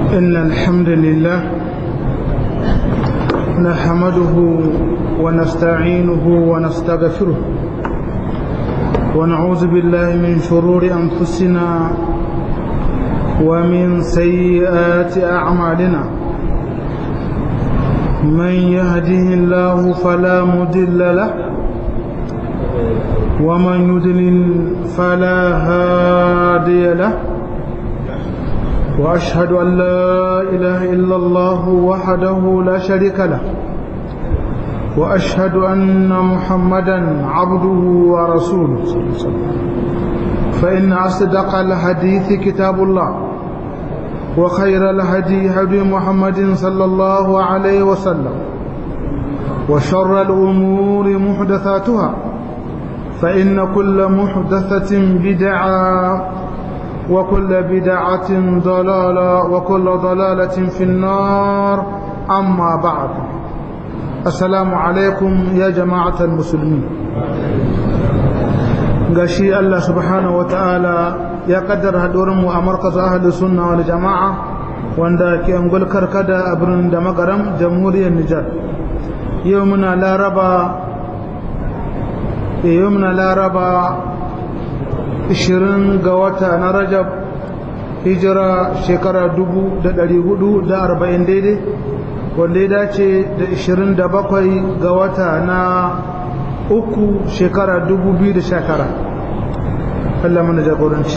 إن الحمد لله نحمده ونستعينه ونستغفره ونعوذ بالله من شرور أنفسنا ومن سيئات أعمالنا من يهده الله فلا مضل له ومن يضلل فلا هادي له وأشهد أن لا إله إلا الله وحده لا شريك له وأشهد أن محمدا عبده ورسوله فإن أصدق الحديث كتاب الله وخير الهدي هدي محمد صلى الله عليه وسلم وشر الأمور محدثاتها فإن كل محدثة بدعة وكل بدعة ضلالة وكل ضلالة في النار أما بعد السلام عليكم يا جماعة المسلمين gashi Allah subhanahu wa ta'ala ya kaddara haɗuwarmu a markazin ahalin sunna wal jama'a wanda ke angul karkada a birnin da magaram jamhuriyar Nijar yau muna laraba yau muna laraba 20 ga wata na rajab hijira shekara 440 daidai wanda ya dace da 27 ga wata na uku shekara 2019 Allah mana jagoranci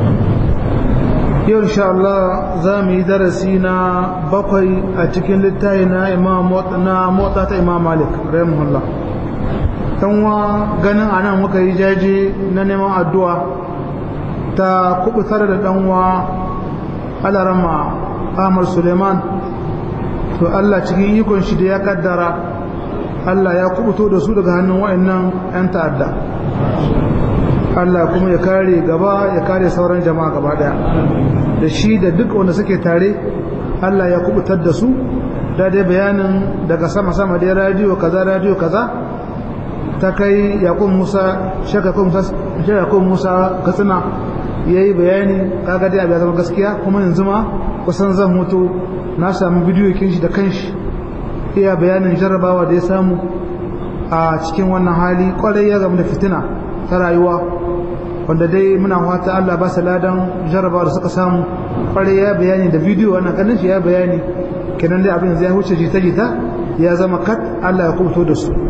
yau insha Allah za mu yi darasi na bakwai a cikin littafi na motsa ta imam malik rahimahullah wa ganin anan muka yi jaje na neman addu'a ta kubutar da ɗanwa alarama Ahmad Suleiman to Allah cikin ikon shi da ya kaddara Allah ya kubuto da su daga hannun wa'annan 'yan ta'adda Allah kuma ya kare gaba ya kare sauran jama'a gaba daya da shi da duk wanda suke tare Allah ya kubutar da su da dai bayanin daga sama-sama da radiyo kaza radiyo kaza ta kai yakun musa shakakun musa katsina ya yi bayani kaga dai abu ya zama gaskiya kuma yanzu ma kusan zan mutu na samu bidiyo kin shi da kanshi iya bayanin jarrabawa da ya samu a cikin wannan hali kwarai ya zama da fitina ta rayuwa wanda dai muna fata Allah ba su ladan jarrabawa da suka samu kwarai ya bayani da bidiyo wannan ganin shi ya bayani kenan dai abin zai huce jita-jita ya zama kat Allah ya kubuto da su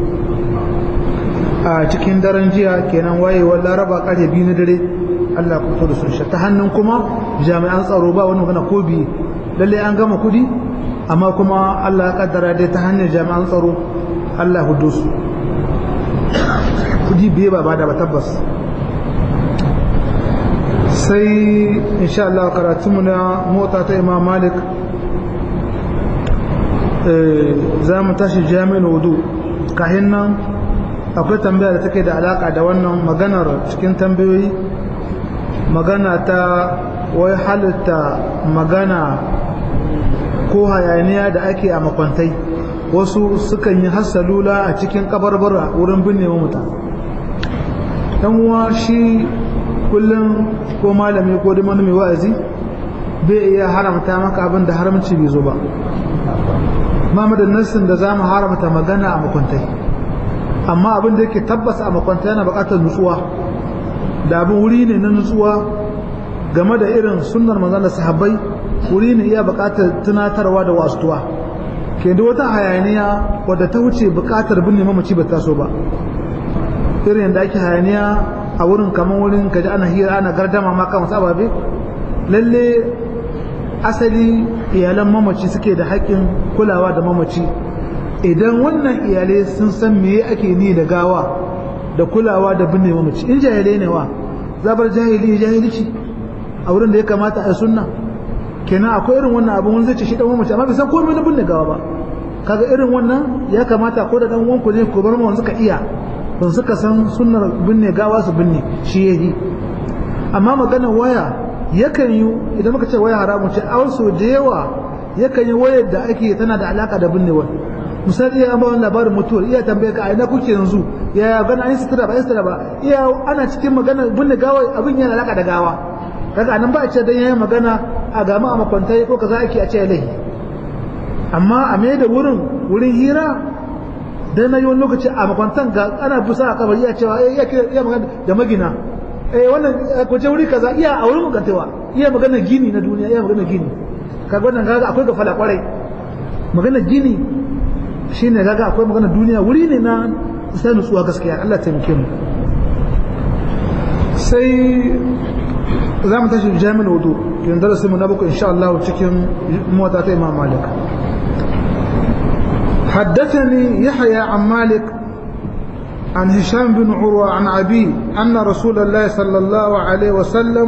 a cikin daren jiya kenan wayewar laraba karfe biyu na dare Allah ku fito da su ta hannun kuma jami'an tsaro ba wani magana ko biyu lalle an gama kudi amma kuma Allah ya kaddara dai ta hanyar jami'an tsaro Allah hudu su kudi biye ba ba da ba tabbas sai insha Allah karatunmu na mota ta Imam Malik za mu tashi jami'in wudu kahin nan akwai tambaya da take da alaka da wannan maganar cikin tambayoyi magana ta wai halitta magana ko hayaniya da ake a makwantai wasu sukan yi hassalula a cikin kabarbara wurin binne muta dan uwa shi kullum ko malami ko da mai wa'azi bai iya haramta maka abin da haramci bai zo ba ma da nassin da za mu haramta magana a makwantai amma abin da yake tabbas a makwanta yana bukatar nutsuwa da abin wuri ne na nutsuwa game da irin sunnar manzon da sahabbai wuri ne iya bukatar tunatarwa da wasuwa ke da wata hayaniya wadda ta wuce bukatar binne mamaci ba taso ba irin yadda ake hayaniya a wurin kamar wurin kaji ana hira ana gardama ma kan wasu ababe lalle asali iyalan mamaci suke da haƙƙin kulawa da mamaci idan wannan iyalai sun san me ake ni da gawa da kulawa da binne mamaci in jahilai ne wa zabar jahili jahilci a wurin da ya kamata a sunna kenan akwai irin wannan abin wani zai ce shi dan mamaci amma bai san komai na binne gawa ba kaga irin wannan ya kamata ko da dan uwanku ne ko bar mu suka iya ban suka san sunnar binne gawa su binne shi yayi amma magana waya yakan yi idan muka ce waya haramun ce a wasu da yawa yakan yi wayar da ake tana da alaka da binnewa misali iya ba wani labarin mutuwar iya tambaye ka a ina kuke yanzu ya gana an yi sutura ba sutura ba iya ana cikin magana binne gawa abin yana alaka da gawa kaga anan ba a ce dan yayin magana a gama a makwantai ko kaza ake a ce lahi amma a mai da wurin wurin hira dan na yi wani lokaci a makwantan ga ana busa a kabari ya cewa eh iya magana da magina eh wannan ko je wuri kaza iya a wurin makantewa iya magana gini na duniya iya magana gini kaga wannan kaga akwai gafala kwarai magana gini shine kaga akwai magana duniya wuri ne na sai nutsuwa gaskiya Allah ta taimake mu sai za mu tashi jami'in wudu yin darasi mu na bakwai insha Allah cikin mota ta Imam Malik حدثني يحيى عن مالك عن هشام بن عروة عن أبي أن رسول الله صلى الله عليه وسلم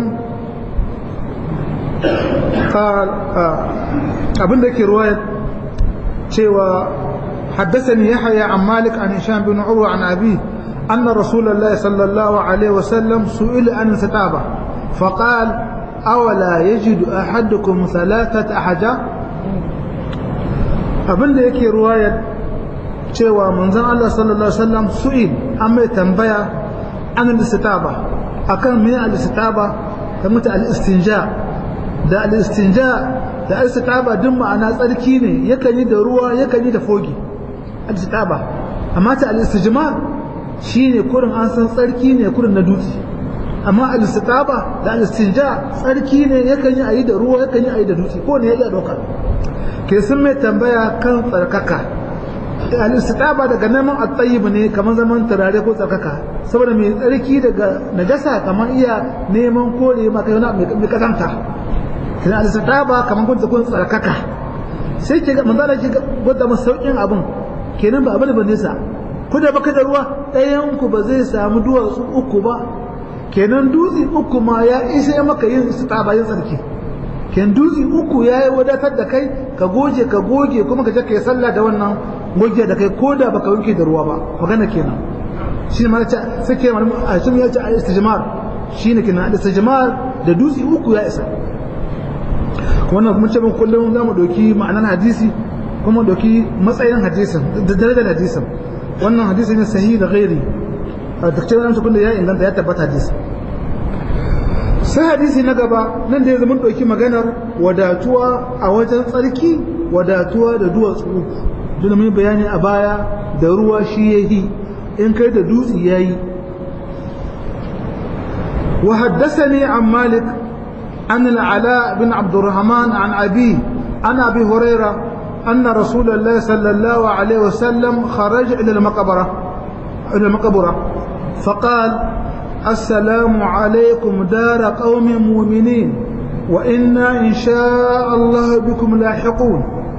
قال أبن ذلك رواية شوى حدثني يحيى عن مالك عن هشام بن عروة عن أبيه أن رسول الله صلى الله عليه وسلم سئل عن الستابة فقال أولا يجد أحدكم ثلاثة أحجار abin da yake ruwayar cewa manzon Allah sallallahu alaihi wasallam su'il an mai tambaya an al-istitaba akan me al-istitaba da muta al-istinja da al-istinja da al-istitaba duk ma'ana tsarki ne yakan yi da ruwa yakan yi da fogi al-istitaba amma ta al-istijmar shine kurin an san tsarki ne kurin na dutse amma al-istitaba da al-istinja tsarki ne yakan yi ayi da ruwa yakan yi ayi da dutse ko ne ya iya dauka ke sun mai tambaya kan tsarkaka al-istitaba daga neman at-tayyib ne kamar zaman turare ko tsarkaka saboda mai tsarki daga najasa kamar iya neman kore maka yana mai kasanta kina al-istitaba kamar kun kun tsarkaka sai ke ga manzo ke gwada masa saukin abun kenan ba abin da nesa ku da baka da ruwa ɗayan ku ba zai samu duwatsu uku ba kenan dutse uku ma ya isa maka yin istitaba yin tsarki ken dutse uku ya yi wadatar da kai ka goge ka goge kuma ka je ka yi sallah da wannan goge da kai ko da baka wanke da ruwa ba magana kenan shi ma ce suke a shi ya ce a istijmar shi ne kenan istijmar da dutse uku ya isa wannan kuma ce mun kullum za mu ɗauki ma'anar hadisi kuma ɗauki matsayin hadisin da darajar hadisin wannan hadisin ne sahihi da ghairi a takcin nan kun da ya inganta ya tabbata hadisin sai hadisi na gaba nan da ya zama ɗauki maganar wadatuwa a wajen tsarki wadatuwa da duwatsu uku duk mai bayani a baya da ruwa shi ya yi in kai da dutse ya yi wa haddasani an malik an al'ala bin abdurrahman an abi an abi huraira أن رسول الله صلى الله عليه وسلم خرج إلى المقبرة إلى المقبرة فقال السلام عليكم دار قوم مؤمنين وإنا إن شاء الله بكم لاحقون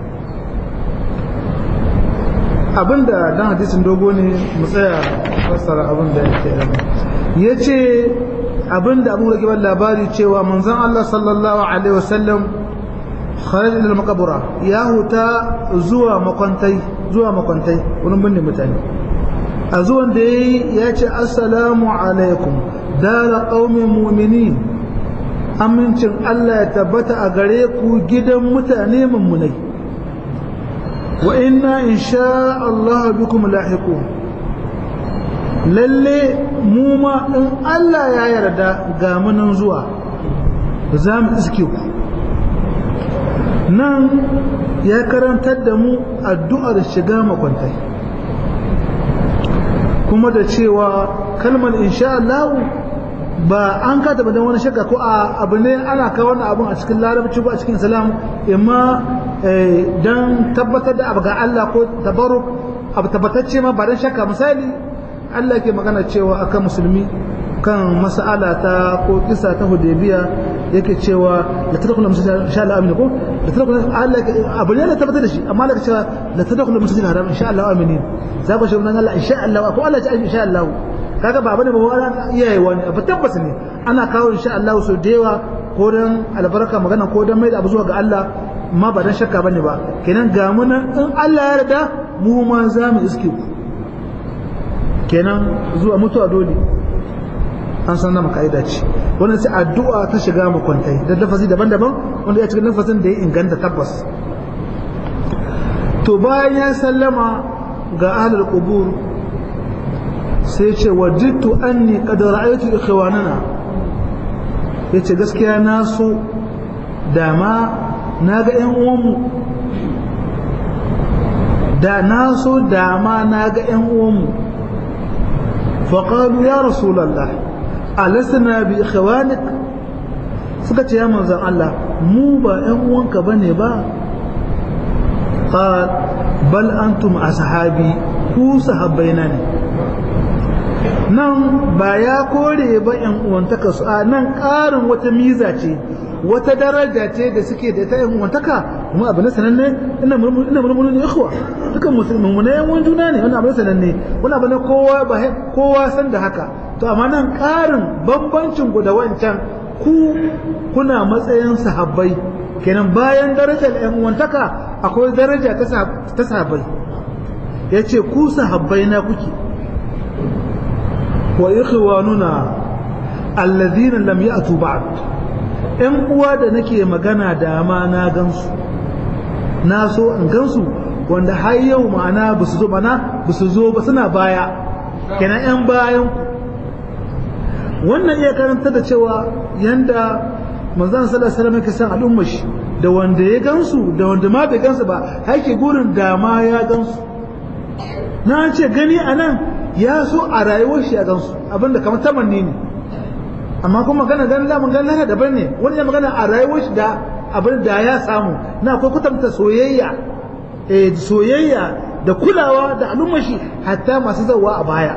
abinda dan hadisin dogo ne mu tsaya fassara abinda yake yace abinda abu da kiban labari cewa manzon Allah sallallahu alaihi wasallam kharaj ila maqbara ya huta zuwa makwantai zuwa makwantai wurin binne mutane a zuwan da ya yi ya ce assalamu alaikum dara ƙaumin muminin amincin Allah ya tabbata a gare ku gidan mutane mummunai wa inna insha Allah bikum lahiqun lalle mu ma in Allah ya yarda ga munan zuwa za mu iske ku nan ya karantar da mu addu'ar shiga makwantai kuma da cewa kalmar insha Allah ba an ka taba wani shakka ko a abu ne ana kawo wannan abun a cikin larabci ko a cikin salam imma dan tabbatar da abu ga Allah ko tabarruk abu tabbatacce ma ba dan shakka misali Allah ke magana cewa akan musulmi kan mas'ala ta ko kisa ta hudaybiya yake cewa la tadkhulu masjid insha Allah amin ko la tadkhulu Allah abu ne da tabbatar da shi amma Allah cewa la tadkhulu masjid haram insha Allah aminin za ku shi nan Allah insha Allah ko Allah ya ce insha Allah kaga ba bane ba wani iyaye wani abu tabbas ne ana kawo insha Allah so da yawa ko dan albarka magana ko dan mai da abu zuwa ga Allah ma ba dan shakka bane ba kenan ga mu nan in Allah ya yarda mu ma za mu iske ku kenan zuwa mutuwa dole an san nama ka'ida ce wannan sai addu'a ta shiga makwantai da lafazi daban-daban wanda ya cikin lafazin da ya inganta tabbas to bayan ya sallama ga ahlul qubur sai ce wajidtu anni qad ra'aytu ikhwanana ya ce gaskiya na so dama na ga ‘yan uwanmu da na so dama na ga ‘yan uwanmu faƙalu ya rasulallah alasana bi ikhwanik suka ce ya manzan Allah mu ba ‘yan uwanka ba ne ba قال بل أنتم أصحابي ku sahabbaina ne nan ba ya kore ba yan uwantaka su a nan ƙarin wata miza ce wata daraja ce da suke da ta yan uwantaka kuma abu na sananne ina murmuru ne ikhwa dukan musulmi mu ne yan juna ne wannan abu na sananne wannan abu na kowa ba kowa san da haka to amma nan ƙarin bambancin ku da wancan ku kuna matsayin sahabbai kenan bayan darajar yan uwantaka akwai daraja ta sahabbai ya ce ku sahabbai na kuke wa ikhwanuna alladhina lam ya'tu ba'd ɗan uwa da nake magana da ma na gansu na so in gansu wanda har yau ma'ana ba su zo mana ba su zo ba suna baya kenan ƴan bayan ku wannan iya karanta da cewa yanda manzon sallallahu alaihi wasallam yake san al'ummar shi da wanda ya gansu da wanda ma bai gansu ba haike gurin da ma ya gansu na ce gani a nan ya so a rayuwar shi a gansu abinda kamar tamanni ne amma kuma magana ganin lamun ganin lana daban ne wani ya magana a rayuwar shi da abin da ya samu na akwai kwatanta soyayya eh soyayya da kulawa da al'ummar shi hatta masu zawa a baya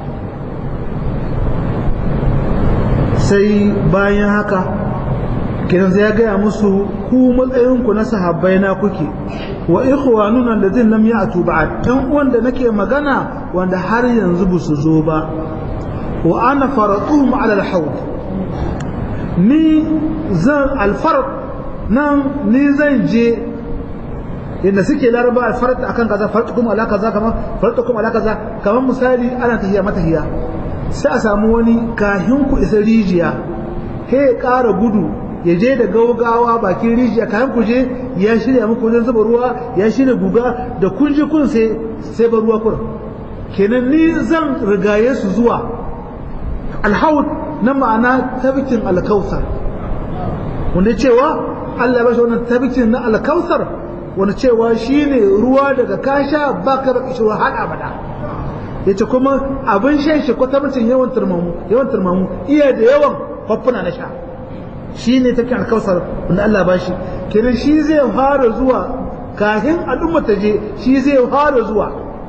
sai bayan haka kiran sai ya gaya musu ku matsayinku na sahabbai na kuke wa ikhwanuna alladhin lam ya'tu ba'd dan wanda nake magana wanda har yanzu ba su zo ba wa ana faratuhum ala al-hawd ni zan al-farq nan ni zan je inda suke laraba al-farq akan kaza farqukum ala kaza kama farqukum ala kaza kamar misali ana tahiya matahiya sai a samu wani kahin ku isa rijiya he ƙara gudu ya je da gaugawa bakin rijiya kayan ku je ya shirya muku wajen zuba ruwa ya shirya guga da kun ji kun sai sai ba ruwa kun kenan ni zan rigaye su zuwa alhaud na ma'ana tabikin alkausar wanda cewa Allah ya bashi wannan tabikin na alkausar wanda cewa shine ruwa daga kasha baka da kishirwa har abada yace kuma abin shan shi kwatamcin yawan turmamu yawan turmamu iya da yawan kwaffuna na sha shi ne take alkausar wanda Allah ba shi kenan shi zai fara zuwa kafin al'umma ta je shi zai fara zuwa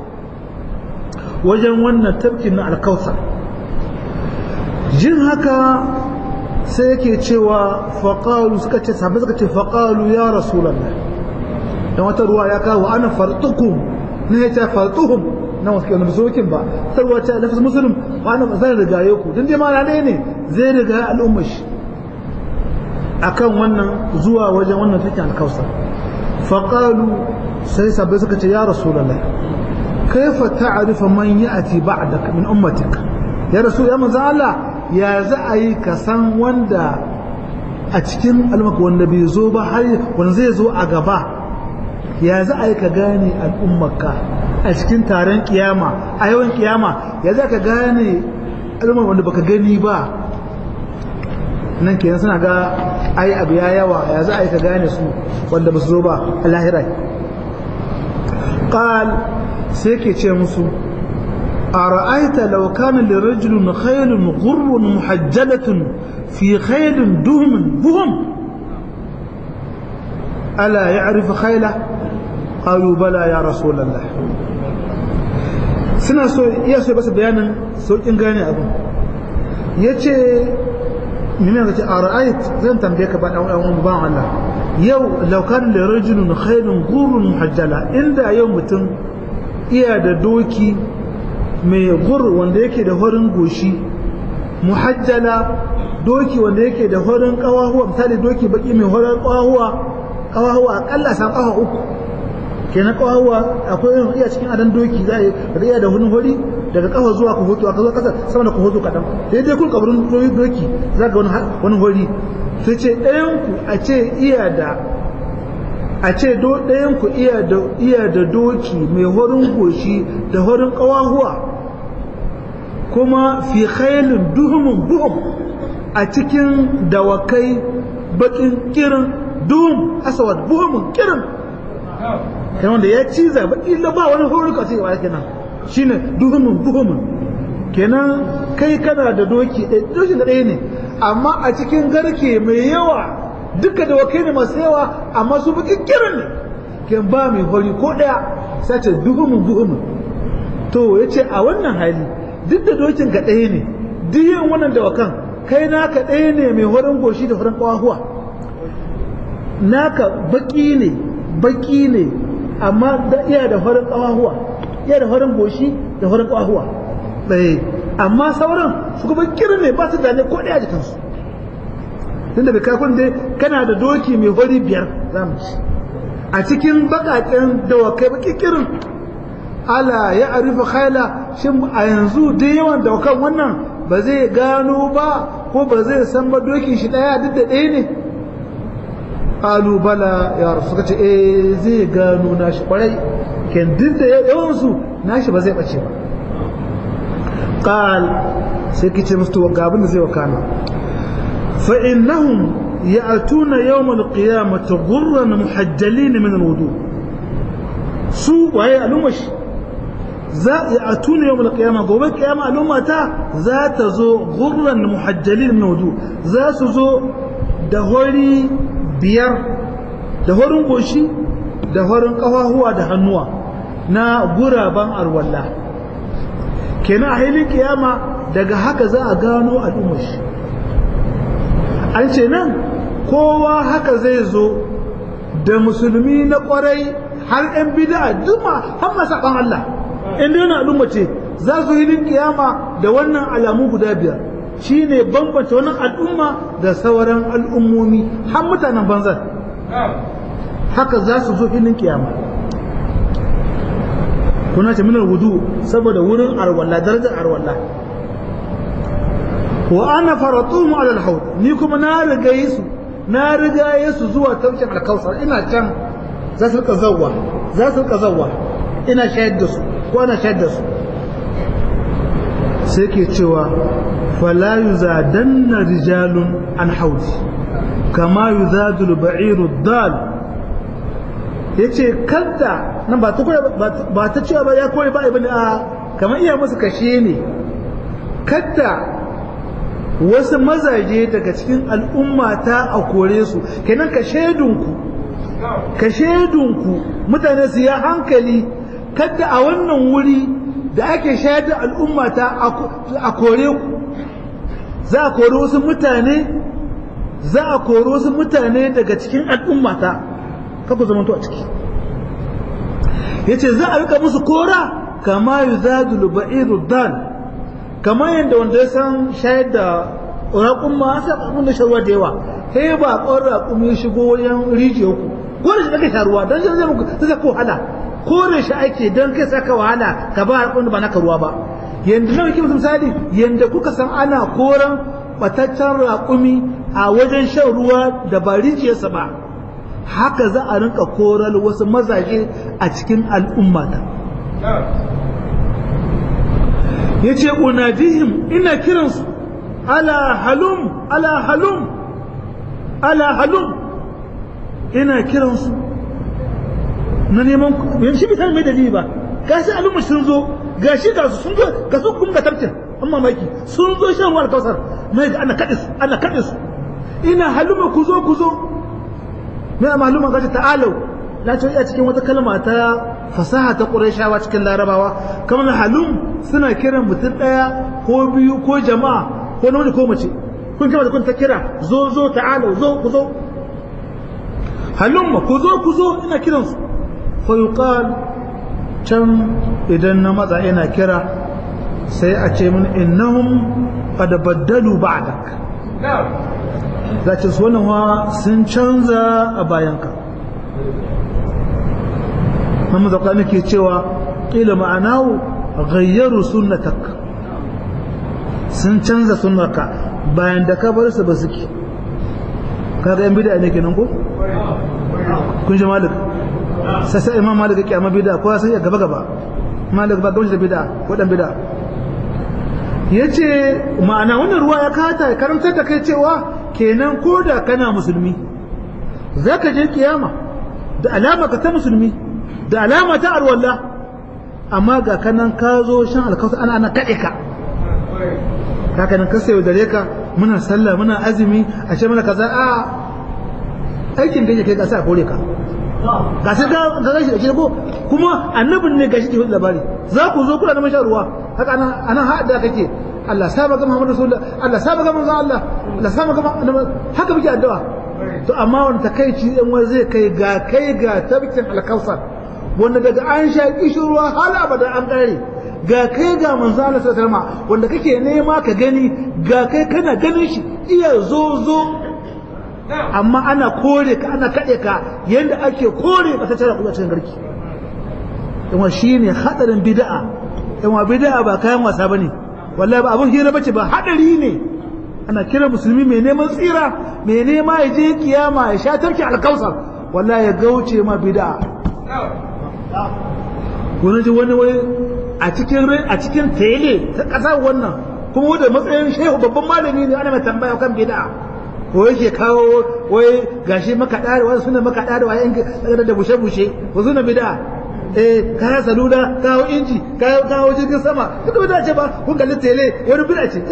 wajen wannan tafkin na alkausar jin haka sai yake cewa faƙalu suka ce sabbin suka ce faƙalu ya rasulallah dan wata ruwa ya kawo ana fartukum ne ya ce fartuhum na wasu kenan sokin ba sarwa ta lafis musulun wa ana zan rigaye ku dan dai ma ne ne zai riga al'ummar shi akan wannan zuwa wajen wannan take alkausa faƙalu sai sabbai suka ce ya rasulallah kaifa ta'rifa man ya'ti ba'dak min ummatik ya rasul ya manzo Allah ya za a yi ka san wanda a cikin almaka wanda bai zo ba har wanda zai zo a gaba ya za a yi ka gane al'ummarka a cikin taron kiyama a yawan kiyama ya za ka gane al'ummar wanda baka gani ba nan kenan suna ga ai abu ya yawa ya za a yi ka gane su wanda ba su zo ba a lahirai qal sai ke ce musu a ra'aita law kana lirajulin khaylun ghurrun muhajjalatun fi khaylin duhmin buhum ala ya'rifu khayla qalu bala ya rasulullah suna so iya so basu bayanin saukin gane abu yace mimma kace a ra'ayit zan tambaye ka ba dan uwan ban Allah yau law kan da rajulun khairun gurun muhajjala inda yau mutum iya da doki mai gur wanda yake da horin goshi muhajjala doki wanda yake da horin kawahuwa misali doki baki mai horin kawahuwa kawahuwa akalla san kawa uku kenan kawahuwa akwai yin iya cikin adan doki za a iya da hunin hori daga kafa zuwa ku hoto aka zo kasa sama da ku hoto kadan sai dai kun kabarin doki za ga wani hori sai ce ɗayan ku a ce iya da a ce ɗayan ku iya da iya da doki mai horin goshi da horin kawahuwa kuma fi khailin duhumun buhum a cikin dawakai bakin kirin dum asawad buhumun kirin kai wanda ya ciza baki la ba wani horuka sai wa kenan shine duhumun buhumun kenan kai kana da doki doki da ɗaya ne amma a cikin garke mai yawa duka dawakai ne masu yawa amma su bakin kirin ne ken ba mai hori ko ɗaya sai ce duhumun buhumun to ya ce a wannan hali duk da dokin ka ɗaya ne duk yin wannan dawakan kai naka ɗaya ne mai horon goshi da horon ƙawahuwa naka baki ne baki ne amma da iya da horon ƙawahuwa iya da horon goshi da horon ƙawahuwa ɗaya amma sauran su kuma kirin ne ba su da ne ko ɗaya jikinsu tunda bai kai dai kana da doki mai hori biyar za mu ci a cikin baƙaƙen dawakai baki kirin ala ya arifa khaila shin a yanzu dai yawan dawakan wannan ba zai gano ba ko ba zai san ba dokin shi daya duk da ɗaya ne alu bala ya rasu suka ce eh zai gano nashi kwarai ken duk da yawan su nashi ba zai bace ba qal sai kice musu ga abin da zai wakana fa innahum ya'tuna yawm al-qiyamati ghurran muhajjalin min al-wudu su waye alumashi za a tuna yau kiyama gobe kiyama al'umma ta za ta zo gurran muhajjalin min wudu za su zo da hori biyar da horin goshi da horin kafahuwa da hannuwa na guraban arwalla kenan a hilin kiyama daga haka za a gano al'ummar shi an ce nan kowa haka zai zo da musulmi na kwarai har 'yan bida duma har masaɓan Allah inda yana al'umma ce za su yi kiyama da wannan alamu guda biyar shine bambance wannan al'umma da sauran al'ummomi har mutanen banzar haka za su zo filin kiyama kuna ce minar wudu saboda wurin arwalla darajar arwalla wa ana faratuhum ala al ni kuma na riga su na riga su zuwa taukin alkausar ina can za su rika zawwa za su rika zawwa ina shayar da su ko ana shayar da su sai ke cewa fala yuzadanna rijalun an haudi kama yuzadul ba'iru dal yace kadda nan ba ta ba ta cewa ba ya koyi ba ibn a kamar iya musu kashe ne kadda wasu mazaje daga cikin al'umma ta a kore su kenan ka shaidunku ka shaidunku mutane su ya hankali kadda a wannan wuri da ake shayar da al'umma ta a kore ku za a kore wasu mutane za a kore wasu mutane daga cikin al'umma ta kaku zamanto a ciki yace za a rika musu kora kama yuzadul ba'iru dal kamar yadda wanda ya san shayar da raƙun ma sai abin da sharuwa da yawa sai ba ƙon raƙun ya shigo wajen rijiyar ku ko da shi ake sharuwa don shi zai muku zai ko wahala kore shi ake don kai saka wahala ka ba raƙun ba naka ruwa ba yanda na muke misali yanda kuka san ana koran bataccen raƙumi a wajen shan ruwa da ba rijiyarsa ba haka za a rinka koral wasu mazaje a cikin al'ummata ya ce unadihim ina kiransu ala halum ala halum ala halum ina kiransu na neman yan shi bisan mai dalili ba ga shi al'umma sun zo ga shi ga su sun zo ga su kuma ga tarkin an mamaki sun zo shan ruwa alkawasar mai ga ana kaɗe su ana kaɗe su ina haluma ku zo ku zo mai maluma ga ta'alau na ce a cikin wata kalma ta fasaha ta ƙurashawa cikin larabawa kamar halum suna kiran mutum ɗaya ko biyu ko jama'a ko namiji ko mace kun kama da kun ta kira zo zo ta'ala zo ku zo halum ku zo ku zo ina kiran su fa yuqal can idan na matsa ina kira sai a ce min innahum qad baddalu ba'dak za ce su wannan sun canza a bayanka Muhammad Zakani ke cewa ƙila ma'anahu gayyaru sunnatak sun canza sunnarka bayan da ka bar su ba suke kaga yan bid'a ne kenan ko kun ji malik sai sai imam malik yake amma bid'a ko sai ya gaba gaba malik ba gamshi da bid'a ko dan bid'a yace ma'ana wannan ruwa ya kata karantar da kai cewa kenan ko da kana musulmi zaka je kiyama da alama ka ta musulmi da alama ta arwalla amma ga kanan ka zo shan alkawta ana ana kaɗe ka haka nan ka sayo dare ka muna sallah muna azumi a ce mana kaza a aikin da yake kai ka sa kore ka ga sai ka ga gashi da kirgo kuma annabin ne gashi ke labari za ku zo kuna neman shan ruwa haka anan anan haɗa kake Allah saba ga Muhammadu Rasulullah Allah saba ga manzo Allah Allah saba ga haka muke addu'a to amma wani takaici ɗan wani zai kai ga kai ga tabbatin alkausar wanda daga an sha kishirwa har abada an ƙare ga kai ga manzo Allah sallallahu alaihi wanda kake nema ka gani ga kai kana ganin shi iya zo zo amma ana kore ka ana kaɗe ka yadda ake kore ka ta tara kuma cikin garki yawan shi ne haɗarin bida'a yawan bida'a ba kayan wasa ba ne wallahi ba abin hira bace ba haɗari ne ana kira musulmi mai neman tsira mai nema ya je kiyama ya sha tarki alkausar wallahi ya gauce ma bida'a wani ji wani wai a cikin a cikin tele ta ƙasa wannan kuma wanda matsayin shehu babban malami ne ana mai tambaya kan bida'a ko yake kawo wai gashi makaɗa da wani suna makaɗa da wayan da bushe-bushe ko suna bida eh kaya salula kawo inji kawo kawo jirgin sama duka bida ce ba kun kalli tele wani bida ce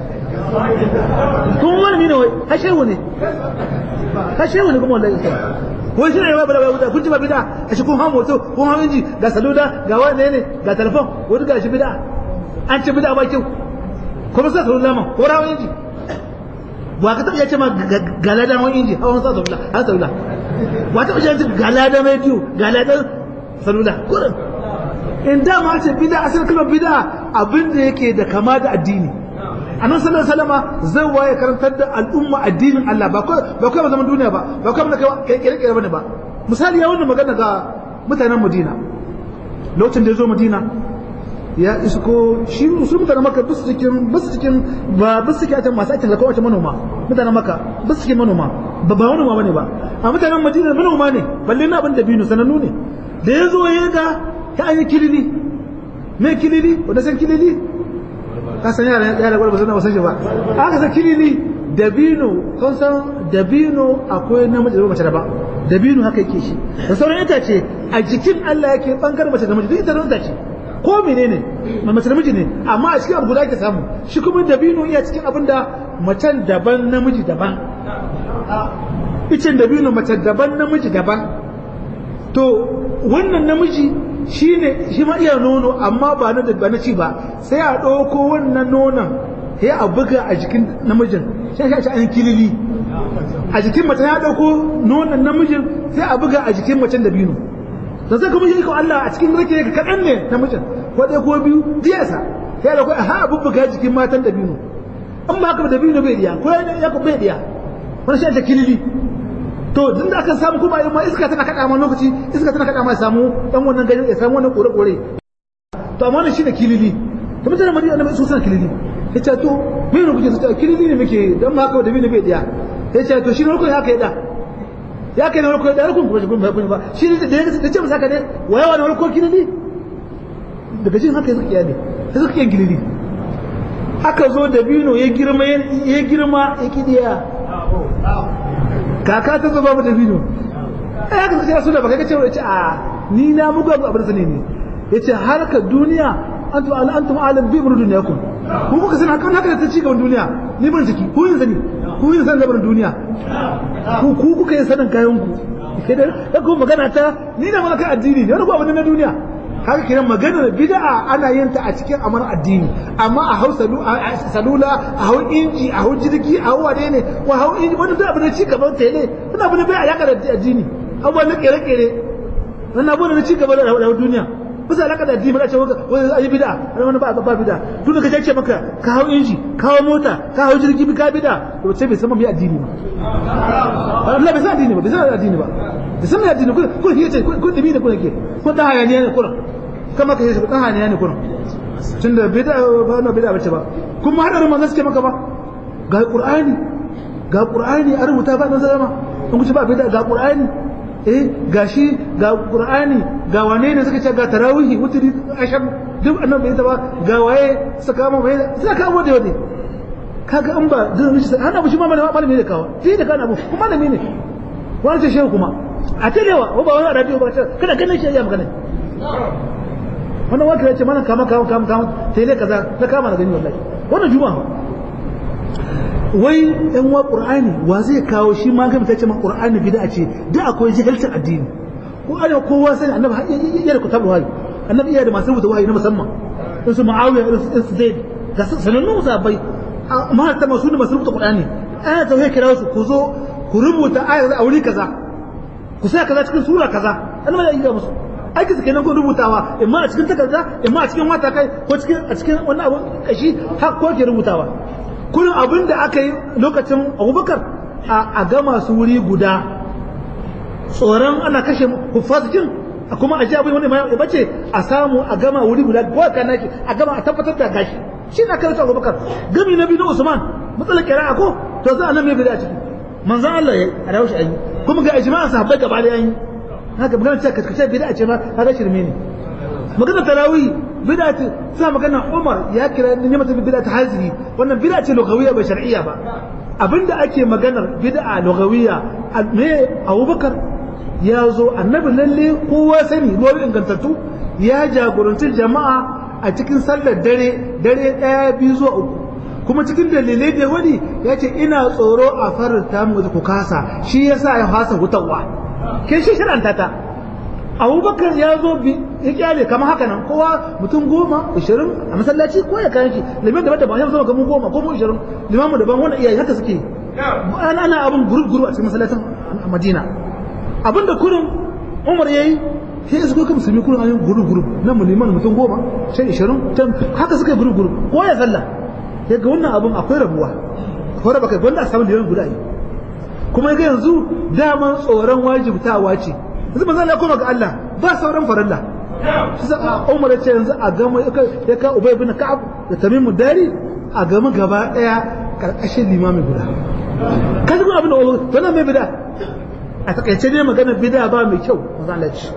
kun wani ne wai hashewu ne hashewu ne kuma wanda yake wai shi ne ba bida bida kun ji ba bida a shi kun hawo moto kun hawo inji ga salula ga wani ne ga telefon wani ga shi bida an ce bida ba kyau kuma sai salula ma ko rawo inji wa ka taɓa ce ma galadan wani inji hawan sa salula har salula wa taɓa ce galadan rediyo galadan salula kurin in da ma ce bida asal kalmar bida abin da yake da kama da addini annabi sallallahu alaihi wasallam zai waye karantar da al'umma addinin Allah ba kai ba kai zaman duniya ba ba kai da kai kire kire bane ba misali ya wannan magana ga mutanen Madina lokacin da ya zo Madina ya isko shi su mutanen maka bisu cikin bisu cikin ba bisu cikin atan masu aikin lakawa manoma mutanen maka bisu cikin manoma ba ba manoma bane ba a mutanen madina manoma ne balle na abin da binu sanannu ne da ya zo ya ga ta an yi kilili me kilili wanda san kilili ka san yara yara ba san ba san shi ba aka san kilili dabino kan san dabino akwai namiji da mace da ba dabino haka yake shi da sauran itace a jikin Allah yake bangaren mace da mace duk ita da itace ko menene mace namiji ne amma a cikin abu guda ke samu shi kuma dabino iya cikin abin da macen daban namiji daban icen dabino mace daban namiji daban to wannan namiji shi ne shi ma iya nono amma ba na ba na ci ba sai a ɗauko wannan nonon sai a buga a jikin namijin sai shi an kilili a jikin mace ya ɗauko nonon namijin sai a buga a jikin macen dabino da sai kuma yi ko Allah a cikin rake ka kaɗan ne namijin ko ɗaya ko biyu diyasa sai da kai ha bubbuga jikin matan da biyu an ba haka da biyu bai diya ko ya ko bai diya wani shi ta kilili to din da aka samu kuma ma iska tana kaɗa ma lokaci iska tana kaɗa ma samu dan wannan gari ya samu wannan kore kore to amma wannan shine kilili to mutane madina annabi su san kilili yace to me ne kuke ta kilili ne muke dan ma haka da biyu bai diya yace to shi ne rukun haka ya da ya kai na rukun da rukun kuma shi kun ba shi ne da ya ce masa haka ne wayawa da rukun kilili daga jin haka suka ne sai suka yin gilili aka zo da bino ya girma ya girma ya kidiya kaka ta zo babu da bino ai aka sai su da baka ce ce a ni na mugu abu abin sani ne yace harkar duniya antum al antum alam bi murud dunyakum ku kuka san haka haka ta ci gaban duniya ni ban ciki ku yin sani ku yin san gaban duniya ku ku kuka yin sanin kayan ku kai da ku magana ta ni da malaka addini ne wani ku abin na duniya haka kiran maganar bid'a ana yin ta a cikin amar addini amma a hau salula a hau inji a hau jirgi a hau wane ne wa hau inji wani duk abu na ci gaban tele wani abu na bai alaka da addini abubuwa na kere-kere wani abu na ci gaba da duniya bisa alaka da addini ba ce wani ayi bid'a wani ba ba bid'a duk da kace maka ka hau inji ka hau mota ka hau jirgi ka bid'a to sai bai san mai addini ba Allah bai san addini ba bai san addini ba bai san addini ko ko yace ko dibi ne ko yake ko da hayaniya ne kuran kama ka yi dan hayaniya ne kuran tunda bid'a ba na bid'a bace ba kuma hadarin manzo suke maka ba ga qur'ani ga qur'ani a rubuta ba dan zama in kuce ba bid'a ga qur'ani eh gashi ga qur'ani ga wane ne suka ce ga tarawihi wutri ashar duk annabi bai ta ba ga waye suka kama bai suka kama da yau kaga an ba duk shi hana bu shi ma malami ne kawo shi da kana abu kuma malami ne wani ce shehu kuma a telewa ba wani arabi ba ce kada ganin shi ya magana wannan wata yace mana kama kama kama kama tele kaza na kama na gani wallahi wannan juma'a wai yan wa qur'ani wa zai kawo shi ma ga mutace man qur'ani bid'a ce da akwai jahilcin addini ko ana kowa sani annabi ya da kutabu wahayi annabi ya da masu rubuta wahayi na musamman in su muawiya in su zaid ga sanannun sahabbai amma ta masu ne masu rubuta qur'ani ana tauhid kira su ku zo ku rubuta ayar a wuri kaza ku sa kaza cikin sura kaza annabi ya yi ga musu aiki su kenan ko rubutawa imma a cikin takarda imma a cikin wata kai ko cikin a cikin wani abu kashi har ko ke rubutawa kullum abin da aka yi lokacin abubakar a gama su wuri guda tsoron ana kashe hufasikin kuma a ji abin wani ya bace a samu a gama wuri guda ko ka naki a gama a tabbatar da gashi shi na karanta abubakar gami na biyu na usman matsalar kira'a ko to za a nan mai bida a ciki manzan Allah ya a rawashi an yi kuma ga ijma'an sahabbai gaba da an yi haka magana ce kaskace bid'a ce ma kaga shirme ne magana tarawih bid'a ce sai magana Umar ya kira ni mata bid'a ta haziri wannan bid'a ce lugawiyya ba shar'iyya ba abinda ake maganar bid'a lugawiyya me Abubakar ya zo annabi lalle kowa sani ruwan ingantattu ya jagoranci jama'a a cikin sallar dare dare daya biyu zuwa uku kuma cikin dalilai da wani ya ce ina tsoro a faranta mu ku kasa shi yasa ya fasa hutawa ke shi shiranta ta abubakar ya zo bi ya kyale kamar haka nan kowa mutum goma ishirin a masallaci ko ya kayan shi limin da bada ba ya zama kamar goma ko mu ishirin limamu daban wanda iyaye haka suke ana ana abin gurub gurub a cikin masallacin a madina abin da kurin umar ya yi sai su kuka musulmi kurin an yi gurub gurub na mu liman mutum goma sai ishirin haka suka yi gurub gurub ko ya sallah ya ga wannan abin akwai rabuwa ko raba kai gwanda a samun liman guda yi kuma ga yanzu daman tsoron wajibtawa ce yanzu manzo Allah koma ga Allah ba sauran farilla shi sa Umar ya ce yanzu a gama ya ka Ubay ibn Ka'ab da Tamim Dari a gama gaba daya karkashin limami guda kaji kuma abin da to nan mai bid'a a takaice ne magana bid'a ba mai kyau manzo Allah ce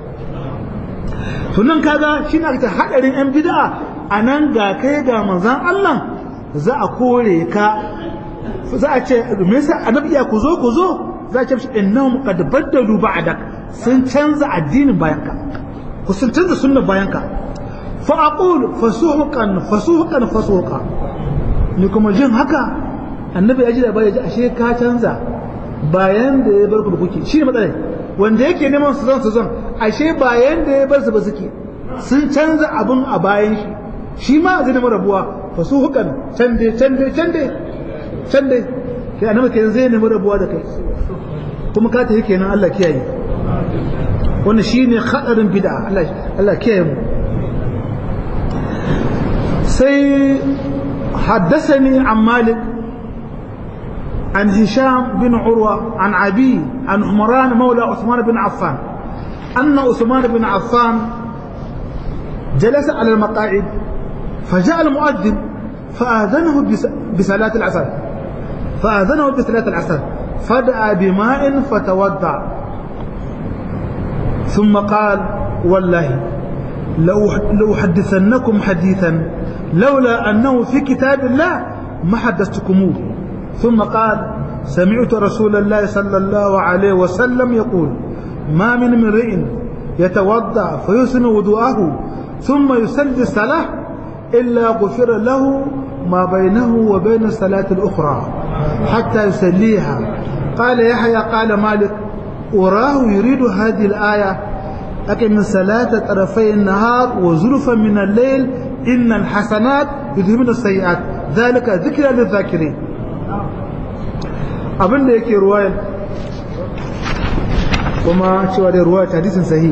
to nan kaga shi ne aka hadarin yan bid'a anan ga kai ga manzon Allah za a kore ka za a ce me yasa annabi ya ku zo ku zo za a ce mishi innahum qad baddalu ba'dak sun canza addinin bayan ka ku sun canza sunnar bayan ka fa aqul fasuhuqan fasuhuqan fasuhuqa ni kuma jin haka annabi ya ji da bai ji ashe ka canza bayan da ya bar ku da kuke shi ne matsalar wanda yake neman su zan su zan ashe bayan da ya bar su ba suke sun canza abun a bayan shi shi ma zai nemi rabuwa fasuhuqan can dai can dai can dai can dai kai annabi kenan zai nemi rabuwa da kai kuma ka tafi kenan Allah kiyaye wannan shine hadarin bid'a Allah Allah kiyaye mu sai حدثني عن مالك عن هشام بن عروة عن عبي عن عمران مولى عثمان بن عفان أن عثمان بن عفان جلس على المقاعد فجاء المؤذن فآذنه بصلاة العصر فآذنه بصلاة العصر فدعا بماء فتوضع ثم قال والله لو حدثنكم حديثا لولا أنه في كتاب الله ما حدثتكموه ثم قال سمعت رسول الله صلى الله عليه وسلم يقول ما من امرئ يتوضا فيسن وضوءه ثم يصلي الصلاه الا غفر له ما بينه وبين الصلاه الاخرى حتى يصليها قال يحيى قال مالك اراه يريد هذه الايه لكن من صلاه طرفي النهار وزلفا من الليل ان الحسنات يذهبن السيئات ذلك ذكرى للذاكرين abin da yake ruwayar kuma cewa da ruwayar hadisin sahi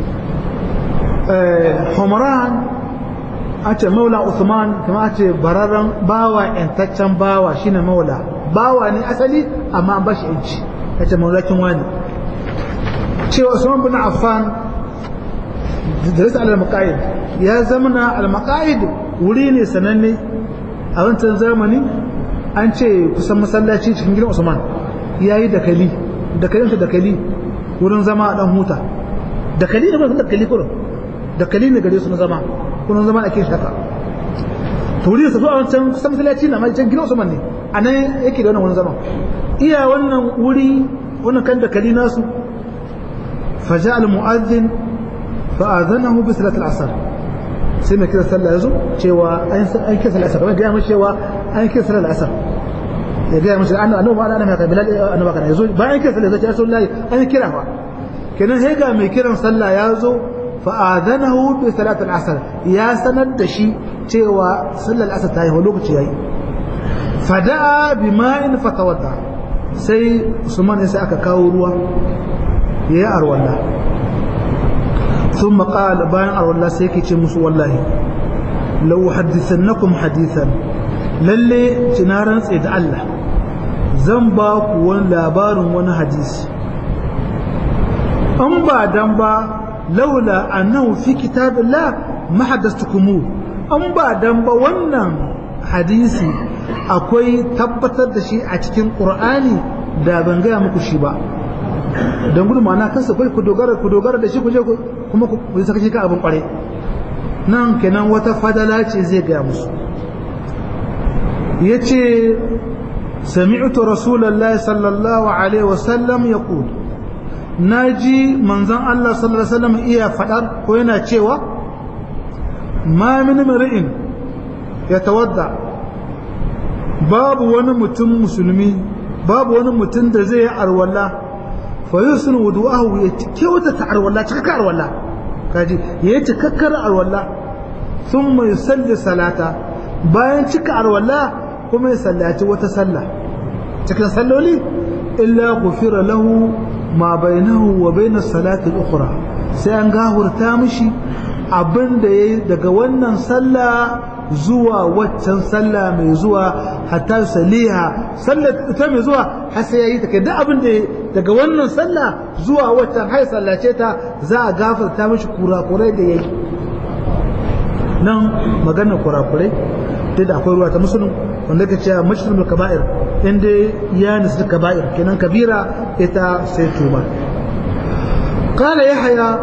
homaran a ce maula usman kuma a ce bararren bawa yantaccen bawa shine maula bawa ne asali amma an bashi yanci ya ce maulakin wani cewa usman bin affan da rasa al-maqaid ya zamana al-maqaid wuri ne sananne a wancan zamani an ce kusan masallaci cikin gidan Usman ya yi dakali dakalin dakali wurin zama a dan huta dakali ne ba dakali kurin dakali ne gare su na zama kunan zama ake shaka to wuri da safi a wancan kusan masallaci na mai can gidan Usman ne a nan yake da wannan wani zaman iya wannan wuri wannan kan da kali nasu faja al-mu'adhdhin fa'adhanahu bi salat al-asr sai mai kira sallah yazo cewa an an kira sallah asr ga mai cewa an kira sallah asr ya ga mai annabi annabi ba ana mai bilal annabi kana yazo bayan kira sallah yazo ya sallallahu an kira fa kenan sai ga mai kiran sallah yazo fa'adhanahu bi salat al-asr ya sanar da shi cewa sallar asr ta yi lokaci yayi fada'a bima'in fatawadda sai usman sai aka kawo ruwa yayi arwalla thumma qala bayan arwalla sai yake ce musu wallahi law hadithannakum hadithan lalle cinaran tsaye da Allah zan ba ku wani labarin wani hadisi an ba dan ba laula annahu fi kitabillah ma haddathtukumu an ba dan ba wannan hadisi akwai tabbatar da shi a cikin ƙur'ani da ban gaya muku shi ba don gudu ma'ana kansa kai ku dogara ku dogara da shi ku je kuma ku yi saka shi ka abin kware nan kenan wata fadala ce zai gaya musu ya ce sami'tu rasulallah sallallahu alaihi wasallam ya na ji manzan Allah sallallahu alaihi wasallam iya faɗar ko yana cewa ma min mar'in ya tawadda babu wani mutum musulmi babu wani mutum da zai yi arwalla fa yusun wudu'ahu ya kyauta ta arwalla cikakkar arwalla kaji ya yi cikakkar arwalla thumma yusalli salata bayan cika arwalla kuma ya sallaci wata sallah cikin salloli illa ghufira lahu ma bainahu wa bainas salati al-ukhra sai an gahurta mishi abin da yayi daga wannan sallah zuwa waccan sallah mai zuwa hatta saliha sallar ita mai zuwa har sai yayi ta kai duk abin da daga wannan sallah zuwa waccan hai sallace ta za a gafarta mishi kurakurai da yayi nan maganar kurakurai duk da akwai ruwa ta musulun wanda ka ce mashrutul kaba'ir inda ya nisu kaba'ir kenan kabira ita sai tuba qala yahya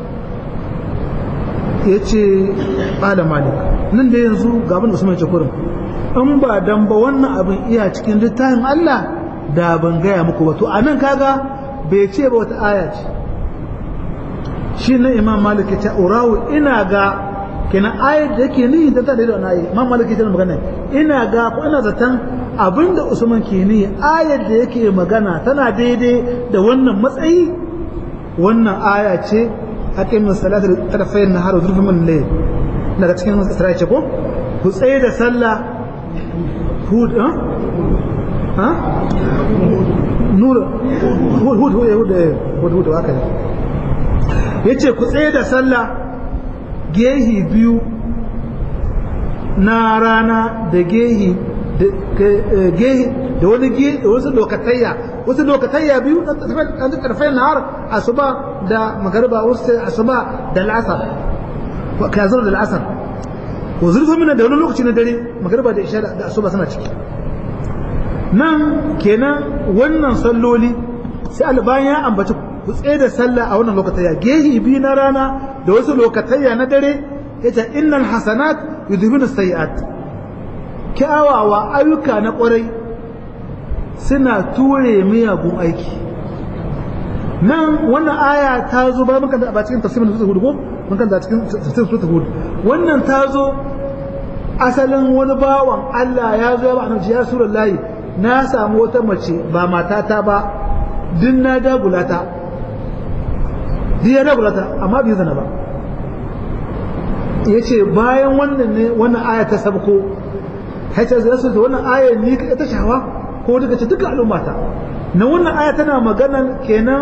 yace qala malik nan da yanzu ga abin Usman ya ce kurin in ba dan ba wannan abin iya cikin littafin Allah da ban gaya muku ba to anan kaga bai ce ba wata aya ce shi na Imam Malik ya ce urawu ina ga kenan ayat da yake ni ta da wannan ayi Imam Malik ya ce magana ina ga ko ina zaton abinda Usman ke ni ayat da yake magana tana daidai da wannan matsayi wannan aya ce aqimin salatu tarfayn nahar wa zulfun min layl daga cikin Isra'i ce ko ku tsaye da sallah hud ha ha nur hud hud hud hud hud haka ne yace ku tsaye da sallah gehi biyu na rana da gehi gehi da wani gehi da wasu lokatayya wasu lokatayya biyu an ta karfai nahar asuba da magariba wasu asuba da al'asar kazar da al'asar wa zurfa mina da wani lokaci na dare magariba da isha da asuba suna ciki nan kenan wannan salloli sai albayan ya ambaci ku tsaye da sallah a wannan lokatayya gehi biyu na rana da wasu lokatayya na dare yace innal hasanat yudhibuna sayiat kyawawa ayyuka na kwarai suna ture miyagun aiki nan wannan aya ta zo ba muka da ba cikin tafsirin sura hud ko mun kan da cikin tafsirin sura hud wannan ta zo asalin wani bawan Allah ya zo ba annabi ya rasulullahi na samu wata mace ba matata ba din na dagulata din ya dagulata amma bai zana ba yace bayan wannan ne wannan aya ta sabko haita zai rasu da wannan aya ni ka ta shawa ko daga ce duka al'ummata na wannan aya tana maganan kenan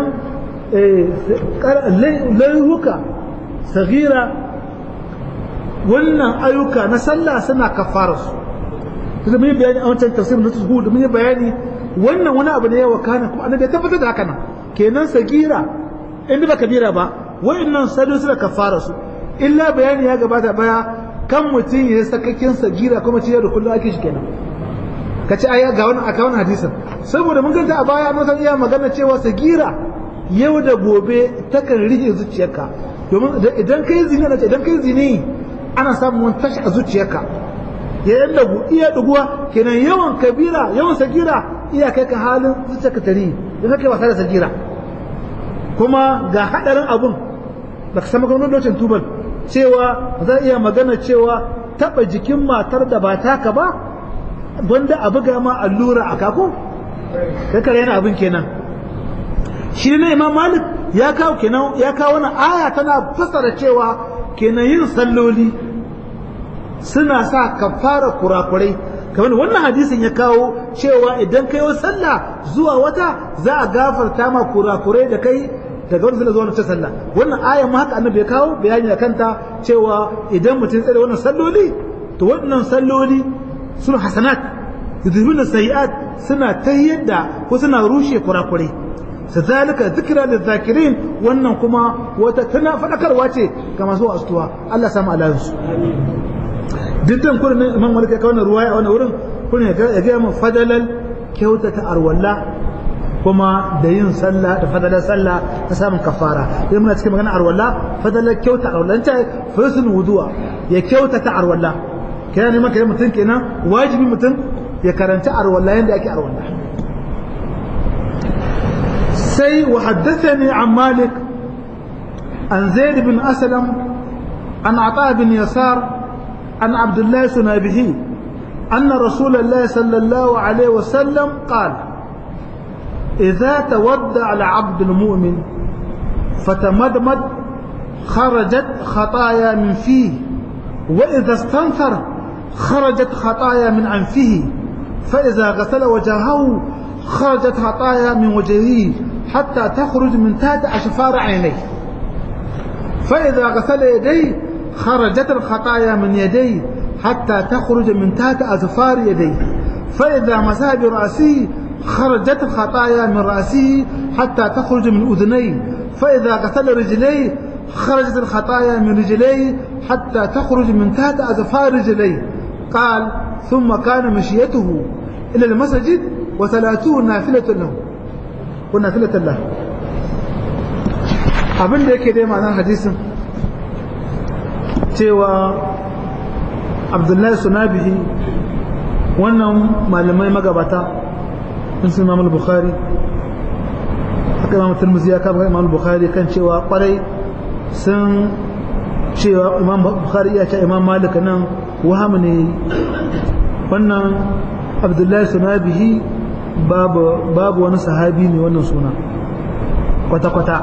laihuka sagira wannan ayyuka na sallah suna kafara su kuma mun yi bayani a wancan tafsirin na tuhud mun yi bayani wannan wani abu ne ya wakana kuma annabi ya tabbatar da haka nan kenan sagira in ba kabira ba wa'annan sadu suna kafara su illa bayani ya gabata baya kan mutum ya sakakin sagira kuma ciyar da kullum ake shi kenan ka ci aya ga wani aka wani hadisin saboda mun ganta a baya mun san iya magana cewa sagira yau da gobe takan rike zuciyarka domin idan kai zini na idan kai zini ana samun wani tashi a zuciyarka ya yan dagu iya duguwa kenan yawan kabira yawan sagira iya kai ka halin zuciyarka tari da kake wasa da sagira kuma ga hadarin abun da ka samu gwamnan lokacin tubal cewa za iya magana cewa taba jikin matar da ba taka ba wanda a buga ma allura a kako kai kare yana abin kenan shi ne imam malik ya kawo kenan ya kawo wani aya tana fassara cewa kenan yin salloli suna sa kafara kurakurai kamar wannan hadisin ya kawo cewa idan kai sallah zuwa wata za a gafarta ma kurakurai da kai daga wani sallah zuwa wata sallah wannan ayan ma haka annabi ya kawo bayani a kanta cewa idan mutum tsare wannan salloli to wannan salloli suna hasanat yudhibuna sayiat suna tayyar da ko suna rushe kurakurai sadalika zikra lizakirin wannan kuma wata tana fadakarwa ce ga masu astuwa Allah samu alansu dukkan kurin imam malik ya kawo ruwaya a wannan wurin kurin ya ga mu fadalal kyautata arwalla kuma da yin sallah da fadalar sallah ta samun kafara idan muna cikin magana arwalla fadalar kyauta arwalla ta fasul wudu'a ya kyautata arwalla kana neman kai mutum kenan wajibi mutum ya karanta arwalla yanda ake arwalla سي وحدثني عن مالك عن زيد بن أسلم عن عطاء بن يسار عن عبد الله سنابه أن رسول الله صلى الله عليه وسلم قال إذا تودع العبد المؤمن فتمدمد خرجت خطايا من فيه وإذا استنثر خرجت خطايا من أنفه فإذا غسل وجهه خرجت خطايا من وجهه حتى تخرج من تحت أشفار عينيه فإذا غسل يديه خرجت الخطايا من يديه حتى تخرج من تحت أظفار يديه فإذا مسح برأسه خرجت الخطايا من رأسه حتى تخرج من أذنيه فإذا غسل رجليه خرجت الخطايا من رجليه حتى تخرج من تحت أظفار رجليه قال ثم كان مشيته إلى المسجد وثلاثون نافلة له ونافلة له abin da yake dai ma'anar hadisin cewa abdullahi sunabihi wannan malamai magabata sun sun imam bukhari haka imam turmuzi ya kama imam bukhari kan cewa kwarai sun cewa imam bukhari ya ce imam malik nan waham ne wannan abdullahi sunabihi babu babu wani sahabi ne wannan suna kwata-kwata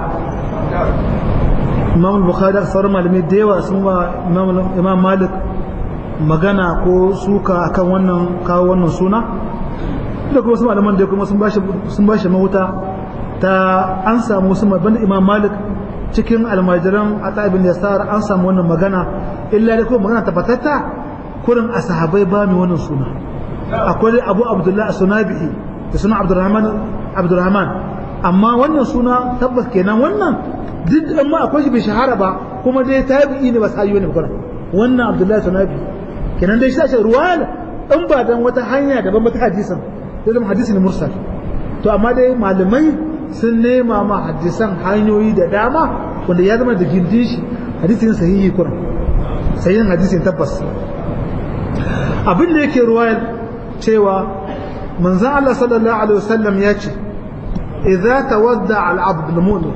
imam bukhari da sauran malamai da yawa sun ba imam malik magana ko suka akan wannan kawo wannan suna da kuma su malaman da kuma sun bashi mahuta ta an samu su banda imam malik cikin almajiran a bin yasar an samu wannan magana illa da kuma magana tabbatatta kurin a sahabai ba mai wannan suna akwai abu abdullahi a sunabi'i da suna abdurrahman abdurrahman amma wannan suna tabbas kenan wannan duk da ma akwai shi bai shahara ba kuma dai tabi'i ne ba sahiyo ne ba wannan abdullahi sunabi kenan dai shi ruwaya in ba dan wata hanya daban wata hadisan sai zama hadisi ne mursal to amma dai malamai sun nema ma hadisan hanyoyi da dama wanda ya zama da gindin shi hadisi ne sahihi kuran sahihin hadisi tabbas abin da yake ruwayar cewa manzon Allah sallallahu alaihi wasallam ya ce idza tawadda al-abd al-mu'min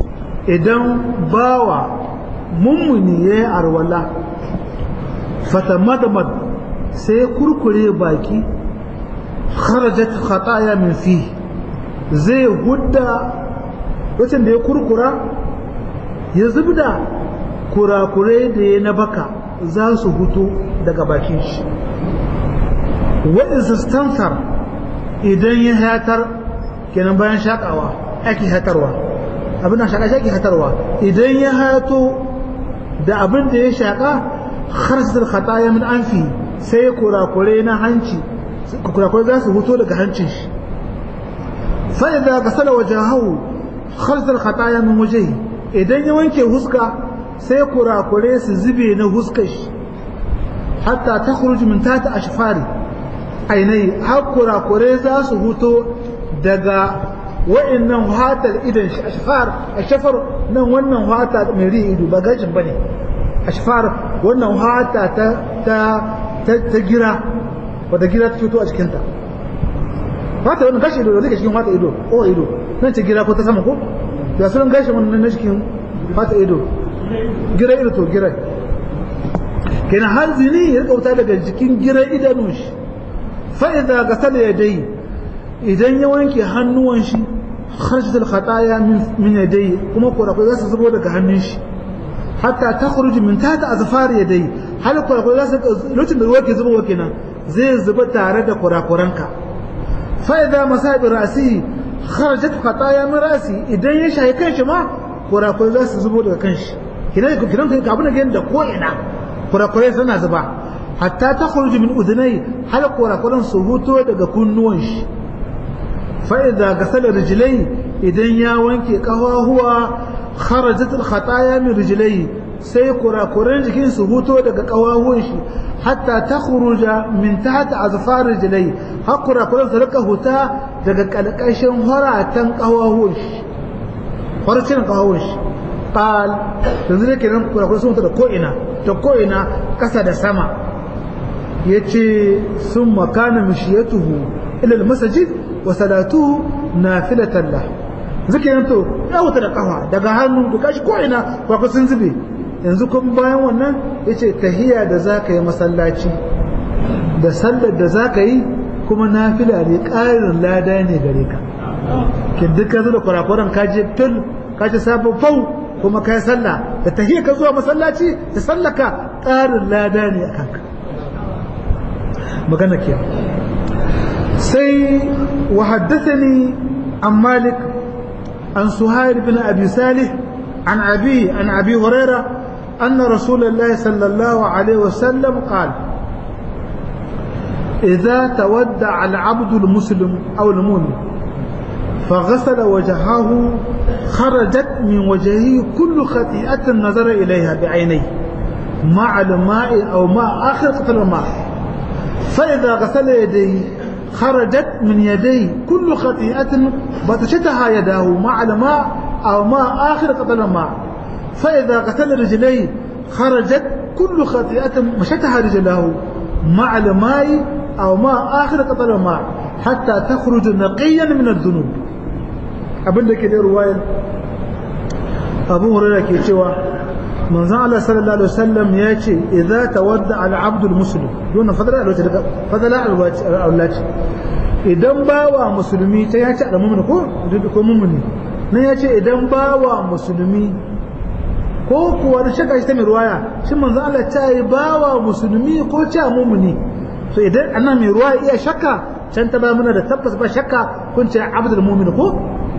idan bawa mummuni ya yi arwala fatamadamad sai kurkure baki kharajat khataya min fi zai hudda wacin da ya kurkura ya zubda kurakurai da ya na baka za su hutu daga bakin shi waɗansu stansar idan ya hatar kenan bayan shakawa ake hatarwa abin da shaƙa shaƙi hatarwa idan ya hato da abin da ya shaƙa harsar khataya min anfi sai kurakure na hanci kurakure za su huto daga hancin shi fa idza gasala wajahu harsar khataya min wajhi idan ya wanke huska sai kurakure su zube na huskar shi hatta takhruju min tata ashfari ainai har kurakure za su huto daga wa'annan hatar idan shafar a shafar nan wannan hata mai ri ido ba gashin bane ashfar wannan hata ta ta ta gira wadda gira ta fito a cikinta fata wannan gashi ido da zai cikin fata ido ko ido nan ce gira ko ta sama ko ya sunan gashi wannan na cikin fata ido gira ido to gira kenan har zini ya kauta daga jikin gira idanun shi fa idza gasala yadai idan ya wanke hannuwan shi kharajat al khataya min min yadai kuma kurakurai za su zubo daga hannun shi hatta takhruj min tahta azfar yadai hal kurakurai za su lokacin da ruwa ke zubowa kenan zai zuba tare da kurakuranka fa idza masabi ra'si kharajat khataya min ra'si idan ya shayi kanshi ma kurakurai za su zubo daga kanshi kinan kinan ka abuna ga da ko ina kurakurai suna zuba hatta takhruj min udunai hal kurakuran su huto daga kunnuwan shi fa idza gasala rijlai idan ya wanke kafahuwa kharajat al khataya min rijlai sai kurakuran jikin su huto daga kawahuwan shi hatta ta khuruja min tahta azfar rijlai har kurakuran su rika huta daga kalkashin horatan kawahuwan shi horatan kawahuwan shi qal yanzu ne kenan kurakuran sun huta da ko ina da ko ina kasa da sama yace summa kana mishiyatuhu ila al masjid wa salatuhu nafilatan lahu zikirin to ya wuta da kafa daga hannu da kashi ko ina kurakuran sun zube yanzu kuma bayan wannan ya ce tahiya da za ka yi masallaci da sallar da za ka yi kuma nafila ne ƙarin lada ne gare ka kin duka zuwa kurakuran kaje fil kaje sabon fau kuma ka yi sallah da tahiya ka zuwa masallaci da sallaka ƙarin lada ne a kanka magana ke sai wa haddathani an malik an suhair bin abi salih عن أبي عن أبي هريرة أن رسول الله صلى الله عليه وسلم قال إذا تودع العبد المسلم أو المؤمن فغسل وجهه خرجت من وجهه كل خطيئة نظر إليها بعينيه مع الماء أو ماء آخر قطر الماء فإذا غسل يديه خرجت من يديه كل خطيئة بطشتها يداه مع الماء أو ماء آخر قطر الماء فإذا غسل رجليه خرجت كل خطيئة مشتها رجله مع الماء أو ماء آخر قطر الماء حتى تخرج نقيا من الذنوب abin da ke da ruwayar abu hurara ke cewa manzon Allah sallallahu alaihi wasallam ya ce idza tawadda al abd al muslim dona fadala alwaci daga fadala alwaci alwaci idan bawa musulmi ta ya ce al mu'min ko ko mu'mini nan ya ce idan bawa musulmi ko kuwa da shaka shi ta mai ruwaya shi manzo Allah ta yi bawa musulmi ko ta mumuni so idan annan mai ruwaya iya shakka can ta ba muna da tabbas ba shakka kun ce abdul mu'min ko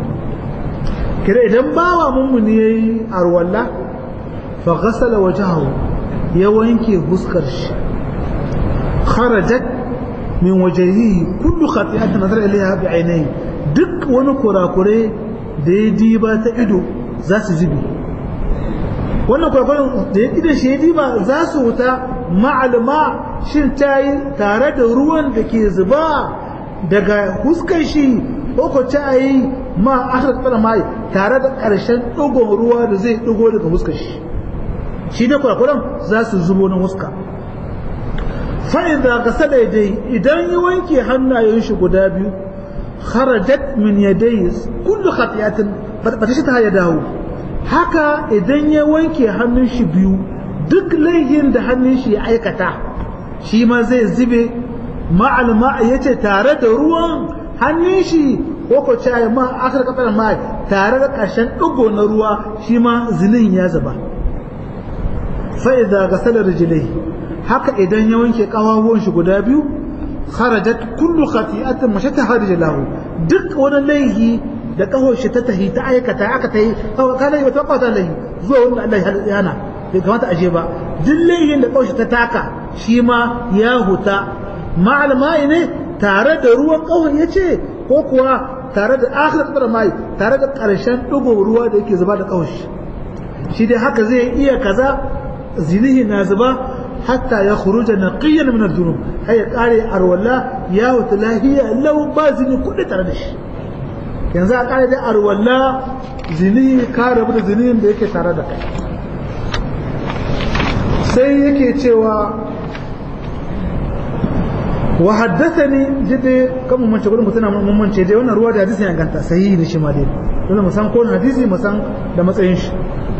kira idan bawa mumuni yayi arwalla fa ghasala wajhahu ya wanke huskar shi kharajat min wajhihi kullu khati'atin nazara ilayha bi ainihi duk wani kurakure da ya diba ta ido za su zubi wannan kwakwaron da ya idan shi ya diba za su wuta ma'alma shin ta yi tare da ruwan da ke zuba daga huskar shi ko ko ta yi ma aka tsara mai tare da ƙarshen ɗigon ruwa da zai ɗigo daga huskar shi shi ne kwakwaron za su zubo na huska fa'iza ga sada dai idan ya wanke hannayen shi guda biyu kharajat min yadayhi kullu khati'atin ba ta shi ta ya dawo haka idan ya wanke hannun shi biyu duk laihin da hannun shi ya aikata shi ma zai zube ma'al ma yace tare da ruwan hannun shi ko ko ce ma akar kafar ma tare da ƙarshen ɗigo na ruwa shi ma zinin ya zuba fa idza ghasala rijlai haka idan ya wanke kawawan shi guda biyu kharajat kullu khati'atin mashataha rijlahu duk wani laihi da kahon shi ta tahi ta aikata aka tahi kana yi wata kwata laihi zuwa wanda Allah ya hana bai kamata aje ba duk laihin da kahon shi ta taka shi ma ya huta ma'almai ne tare da ruwan kahon ya ce ko kuwa tare da akhir qadar mai tare da karshen dugo ruwa da yake zuba da kahon shi shi dai haka zai iya kaza zinihi na zuba hatta ya khuruja naqiyan min ad-dunub hay ya kare arwalla ya huta lahiya lau ba zini kudi tare da shi yanzu a kare da arwalla zini ka rabu da zinin da yake tare da kai sai yake cewa wa haddathani jide kan mun mance gudun mutuna mun mance dai wannan ruwa da hadisi ya ganta sahihi ne shi ma dai dole mu san ko hadisi mu san da matsayin shi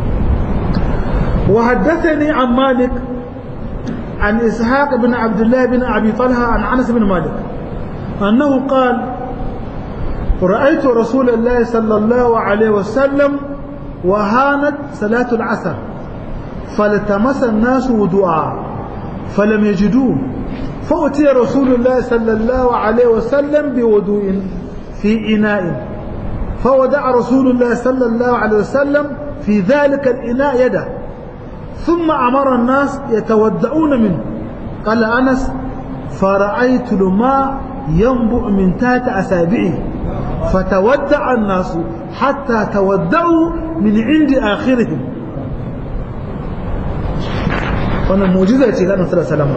wa haddathani an malik an ishaq ibn abdullah ibn abi talha an anas ibn malik annahu qala رأيت رسول الله صلى الله عليه وسلم وهانت صلاة العصر فالتمس الناس وضوءا فلم يجدوه فأتي رسول الله صلى الله عليه وسلم بوضوء في إناء فودع رسول الله صلى الله عليه وسلم في ذلك الإناء يده ثم أمر الناس يتودعون منه قال أنس فرأيت الماء ينبع من تحت أسابعه فتودع الناس حتى تودعوا من عند آخرهم wannan mujiza ce ga Annabi sallallahu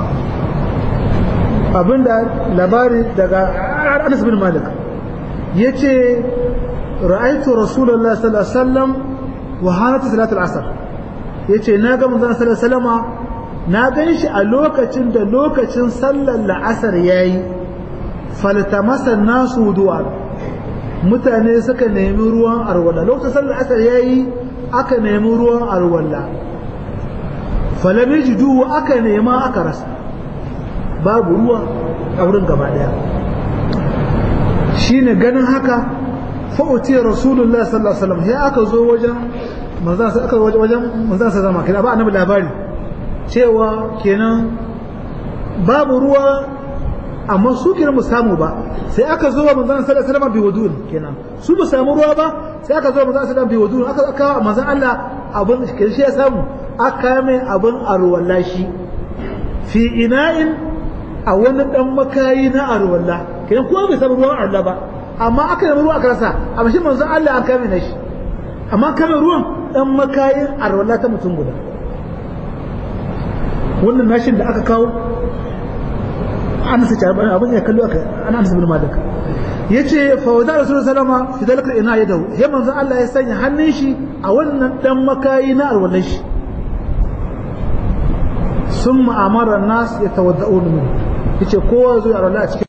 abinda labari daga Anas bin Malik yace ra'aytu Rasulullah sallallahu alaihi wasallam wa hanat salat al-asr yace na ga manzon sallallahu alaihi wasallama na gan shi a lokacin da lokacin sallar la'asar yayi faltamasa nasu wudu'a mutane suka nemi ruwan arwala lokacin sallar asar yayi aka nemi ruwan arwala falam yajidu aka nema aka rasa babu ruwa a wurin gaba daya shine ganin haka fa utiya rasulullah sallallahu alaihi wasallam sai aka zo wajen manzon aka wajen manzon sa zama kina ba annabi labari cewa kenan babu ruwa amma su kenan mu samu ba sai aka zo wa manzon sallallahu alaihi wasallam bi wudun kenan su ba samu ruwa ba sai aka zo manzon sallallahu alaihi wasallam bi wudun aka aka manzon Allah abin shi ya samu aka mai abin arwalla shi fi ina'in a wani dan makayi na arwalla kenan kowa bai samu ruwan arwalla ba amma aka yi ruwa aka rasa amma shi manzon Allah an kame na shi amma kame ruwan dan makayin arwalla ta mutum guda wannan nashin da aka kawo anas ya bani abin ya kallo aka an anas bin malik yace fa wada rasulullahi sallama fi dalika ina yadahu ya manzo Allah ya sanya hannun shi a wannan dan makayi na alwalan shi summa amara an-nas yatawadda'un min yace kowa zo ya alwala a cikin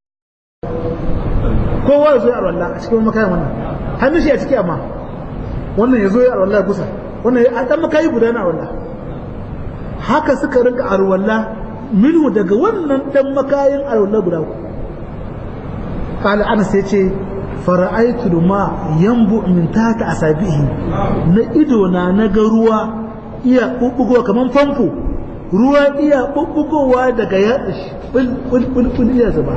kowa zo ya alwala a cikin makayin wannan hannun shi a ciki amma wannan ya zo ya alwala gusa wannan ya dan makayi guda na alwala haka suka rinka alwala minhu daga wannan dan makayin alwala guda uku qala anas yace fara'aitu ma yanbu min tata asabihi na ido na naga ruwa iya bubbugowa kaman famfo ruwa iya bubbugowa daga yatsa shi bul bul bul bul iya zuba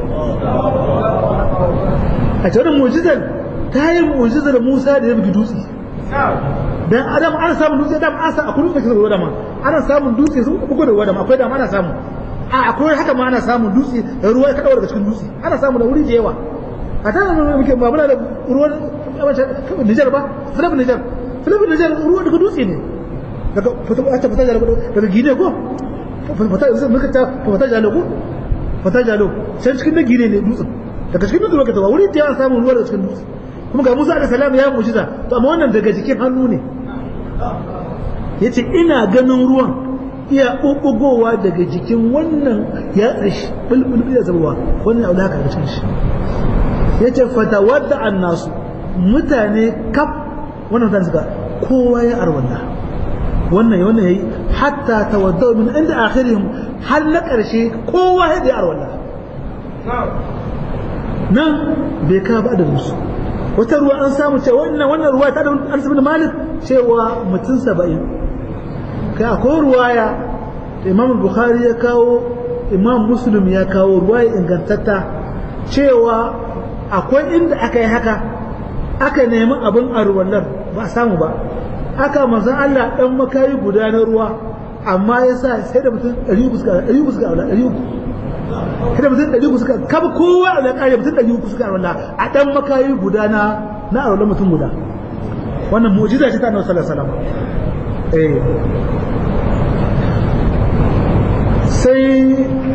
a cikin mu'jizar ta yi mu'jizar Musa da ya bugi dutse dan adam ana samun dutse da an sa a kullum kake ruwa da ma ana samun dutse sun bugo da ruwa da ma akwai da ana samu a akwai haka ma ana samun dutse da ruwa ka dawo daga cikin dutse ana samu da wuri da yawa a ta nan muke ba muna da ruwan Nijar ba filibin Nijar filibin Nijar ruwa daga dutse ne daga fata fata jalo daga Gine ko fata muka ta fata jalo ko fata jalo sai cikin da Gine ne dutsen daga cikin dutse ka tawa wuri da yawa samun ruwa daga cikin dutse kuma ga Musa alaihi salam ya mujiza to amma wannan daga jikin hannu ne yace ina ganin ruwan iya ɓuɓɓugowa daga jikin wannan ya tsashi bulbul ya zabuwa wannan abu haka daga cikin shi ya ce fata wadda an nasu mutane kaf wannan mutane suka kowa ya arwalla wannan wannan yayi hatta tawadda min inda akhirihim har na ƙarshe kowa ya da arwalla nan bai ka ba da musu wata ruwa an samu cewa wannan wannan ruwa ta da Anas bin Malik cewa mutum 70 kai akwai ruwaya imam bukhari ya kawo imam muslim ya kawo ruwaya ingantatta cewa akwai inda aka yi haka aka nemi abin arwallar ba a samu ba aka manzan Allah dan makayi guda na ruwa amma ya sa sai da mutum 300 suka 300 suka aula 300 sai da mutum 300 suka kaba kowa da kare mutum 300 suka aula a dan makayi guda na na aula mutum guda wannan mu'jiza ce ta Annabi sallallahu alaihi wasallam eh sai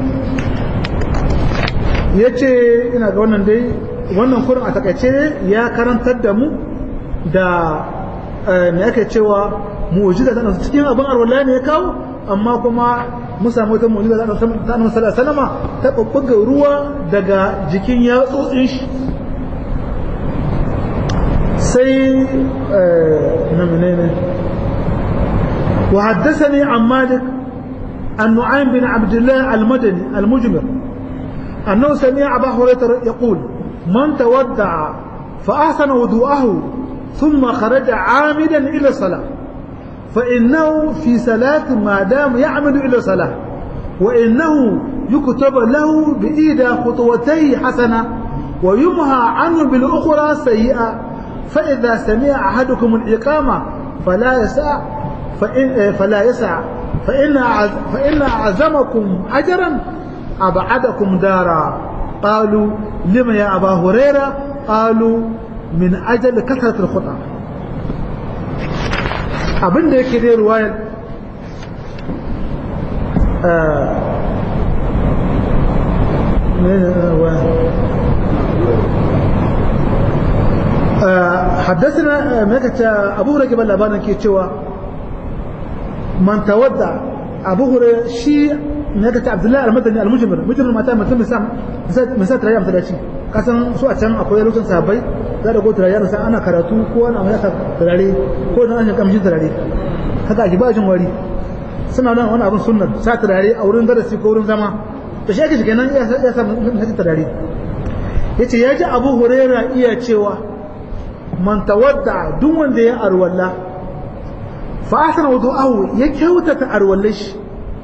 ya ce ina ga wannan dai wannan kurin a takaice ya karantar da mu da me ake cewa mu'jiza tana cikin abin arwala ne ya kawo amma kuma mun samu wata mu'jiza da ta annabi sallallahu alaihi ta bubbuga ruwa daga jikin yatsotsin shi sai na menene وحدثني عن مالك النعيم بن عبد الله المدني المجمر أنه سمع أبا هريرة يقول من تودع فأحسن وضوءه ثم خرج عامدا إلى الصلاة فإنه في صلاة ما دام يعمل إلى الصلاة وإنه يكتب له بإيدى خطوتي حسنة ويمهى عنه بالأخرى سيئة فإذا سمع أحدكم الإقامة فلا يسع فإن فلا يسع فإن فإن أعزمكم أجرا أبعدكم دارا قالوا لما يا أبا هريرة قالوا من أجل كثرة الخطأ abin da yake dai ruwayar حدثنا ملكة أبو هريرة قبل لبانا كي تشوى من تودع أبو هريرة شيء ملكة عبد الله المدني المجمر مجمر ما تام مثل مسام مسات ريام ثلاثين kasan su a can akwai lokacin sahabbai za da ko turare na san ana karatu ko ana mai aka turare ko na an kamshin turare haka a jibajin wari suna nan wani abin sunnar sa turare a wurin darasi ko wurin zama to shi ake shiga nan ya sa na turare ya ce ya ji abu huraira iya cewa man tawadda duk wanda ya arwalla fa asana wudu'ahu ya kyautata arwallar shi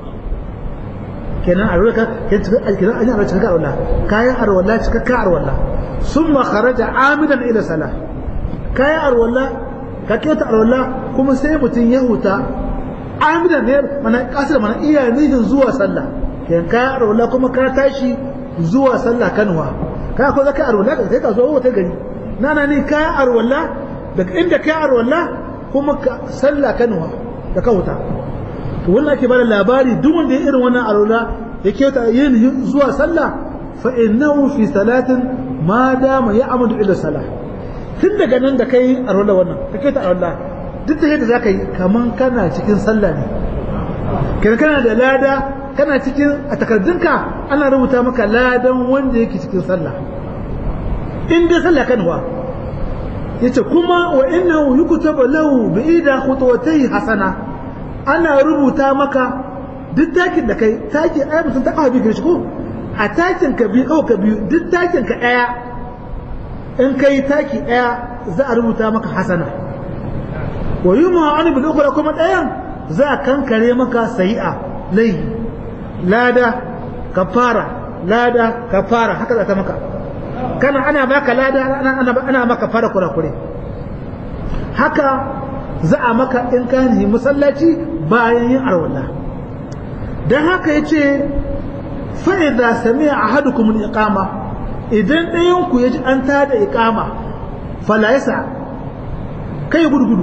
kenan arwalla ka kenan an yi arwalla cika arwalla kayan arwalla cika ka arwalla summa kharaja amidan ila salah kayan arwalla ka kyauta arwalla kuma sai mutum ya huta amidan ne mana kasar mana iya nihin zuwa sallah kenan kayan arwalla kuma ka tashi zuwa sallah kanwa ka ko zaka arwalla ka sai ka zo wata gari nana ni kayan arwalla daga inda kayan arwalla kuma ka sallah kanwa da ka huta to wannan ake bada labari duk wanda ya irin wannan arwalla ya kyauta yin zuwa sallah fa innahu fi salatin ma dama ya amadu ila salah tun daga nan da kai arwalla wannan ka kyauta arwalla duk da yadda zaka yi kaman kana cikin sallah ne kana kana da lada kana cikin a takardunka ana rubuta maka ladan wanda yake cikin sallah in dai sallah kanwa yace kuma wa innahu yuktabu lahu bi ida khutwatayhi hasana ana rubuta maka duk takin da kai taki ai mutum ta kawo biyu ko a takin ka biyu kawo ka biyu duk takin ka daya in kai taki daya za a rubuta maka hasana wa yuma an bil ukhra kuma dayan za a kankare maka sayi'a lai lada kafara lada kafara haka za ta maka kana ana baka lada ana ana maka fara kurakure haka za a maka in ka yi masallaci bayan yin arwala dan haka yace fa idza sami'a ahadukum al-iqama idan ɗayan ku yaji an tada iqama fala yasa kai gudu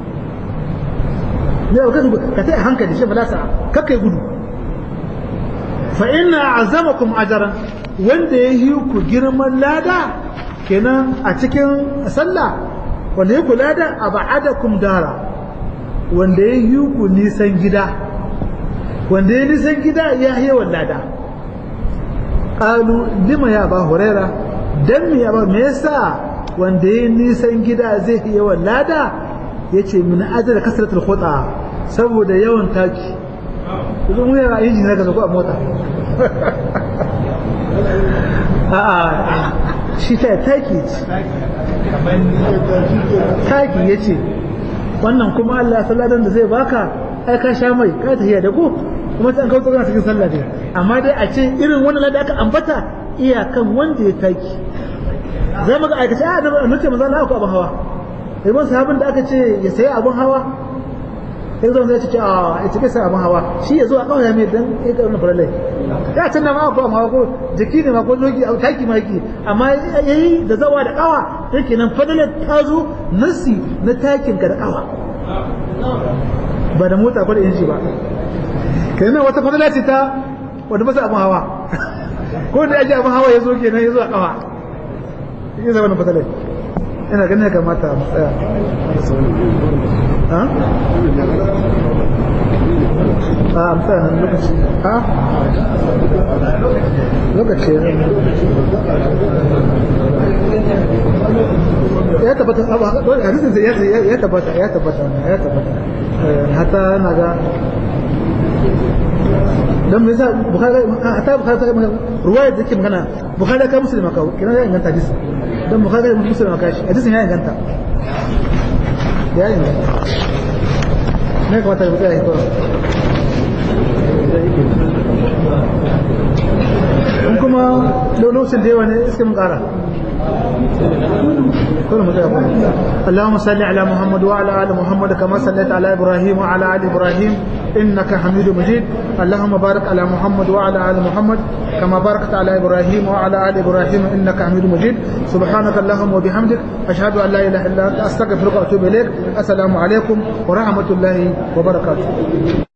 ne ka gudu ka tai hankali shi fala sa kai gudu fa inna azamakum ajran wanda ya yi ku girman lada kenan a cikin sallah wanda ya ku lada a ba'adakum dara wanda ya yi ku nisan gida wanda ya nisan gida ya yi wa lada ƙalu lima ya ba huraira don me ya ba me yasa wanda ya nisan gida zai yi wa lada ya ce min ajiyar kasaratul khuta saboda yawan taki zan wuya a injin na ko a mota a'a shi ta taki taki ya ce wannan kuma Allah salladan da zai baka ai ka sha mai ka tafiya da ko kuma sai an kawo tsogana cikin sallah dai amma dai a ce irin wannan da aka ambata iyakan wanda ya taki zai maka aikace a da annace manzo Allah ko abin hawa ibn sahabin da aka ce ya sayi abin hawa sai zan zai ce a ya cike sa abin hawa shi ya zo a kawai mai dan ya ga wannan farallai ya can na ma ko amma ko jiki ne ma ko doki a taki ma yake amma yayi da zawa da kawa yake nan fadalar ta zo nasi na takin ka da kawa ba da mota ko da inji ba kai nan wata fadala ce ta wanda ba sa abin hawa ko da aje abin hawa ya zo kenan ya zo a kawa yake zama wannan fadalar ina ganin ya kamata mu tsaya a a mutanen lokaci a lokaci ya tabbata hadisin ya tabbata ya tabbata ya tabbata hata na ga dan me yasa bukhari hata bukhari ta ruwaya da ke magana bukhari ka muslima ka kina ya inganta hadisi dan bukhari da muslima ka shi hadisin ya inganta ya inganta ne kuma ta bukhari ko in kuma lokacin da yawa ne iske mun kara كل مجابة اللهم صل على محمد وعلى آل محمد كما صليت على إبراهيم وعلى آل إبراهيم إنك حميد مجيد اللهم بارك على محمد وعلى آل محمد كما باركت على إبراهيم وعلى آل إبراهيم إنك حميد مجيد سبحانك اللهم وبحمدك أشهد أن لا إله إلا أنت أستغفرك وأتوب إليك السلام عليكم ورحمة الله وبركاته